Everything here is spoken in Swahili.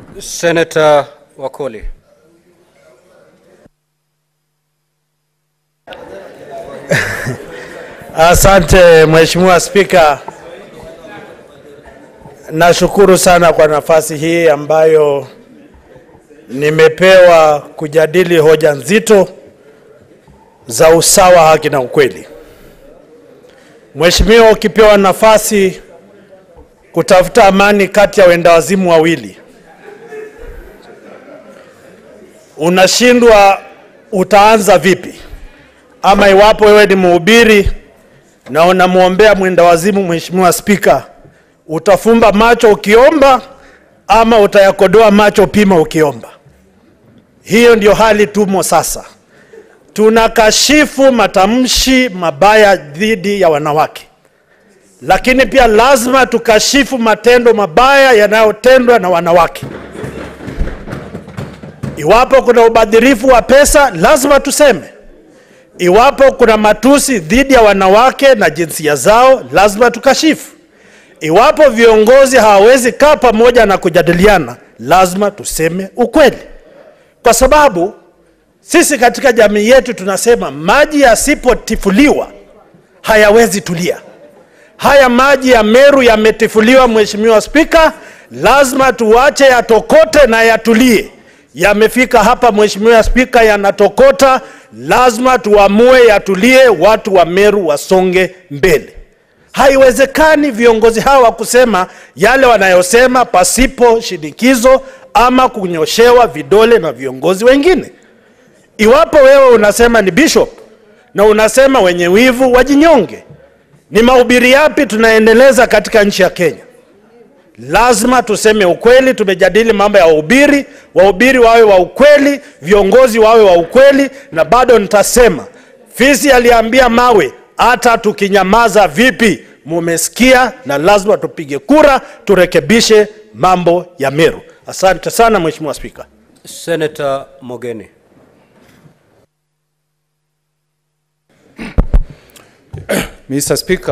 Senator Wakoli. Asante Mheshimiwa Spika, nashukuru sana kwa nafasi hii ambayo nimepewa kujadili hoja nzito za usawa, haki na ukweli. Mheshimiwa, ukipewa nafasi kutafuta amani kati ya wendawazimu wawili, unashindwa utaanza vipi? Ama iwapo wewe ni mhubiri na unamwombea mwendawazimu, Mheshimiwa Spika, utafumba macho ukiomba ama utayakodoa macho pima ukiomba? Hiyo ndio hali tumo sasa. Tunakashifu matamshi mabaya dhidi ya wanawake, lakini pia lazima tukashifu matendo mabaya yanayotendwa na wanawake. Iwapo kuna ubadhirifu wa pesa, lazima tuseme. Iwapo kuna matusi dhidi ya wanawake na jinsia zao, lazima tukashifu. Iwapo viongozi hawawezi kaa pamoja na kujadiliana, lazima tuseme ukweli, kwa sababu sisi katika jamii yetu tunasema maji yasipotifuliwa hayawezi tulia. Haya maji ya Meru yametifuliwa, Mheshimiwa Spika, lazima tuache yatokote na yatulie. Yamefika hapa Mheshimiwa Spika, yanatokota, lazima tuamue yatulie, watu wa Meru wasonge mbele. Haiwezekani viongozi hawa kusema yale wanayosema pasipo shinikizo ama kunyoshewa vidole na viongozi wengine. Iwapo wewe unasema ni bishop na unasema wenye wivu wajinyonge, ni mahubiri yapi tunaendeleza katika nchi ya Kenya? Lazima tuseme ukweli. Tumejadili mambo ya wahubiri, wahubiri wawe wa ukweli, viongozi wawe wa ukweli, na bado nitasema fisi aliambia mawe, hata tukinyamaza vipi, mumesikia, na lazima tupige kura turekebishe mambo ya Meru. Asante sana Mheshimiwa Spika. Senator Mogeni. Mr. Speaker,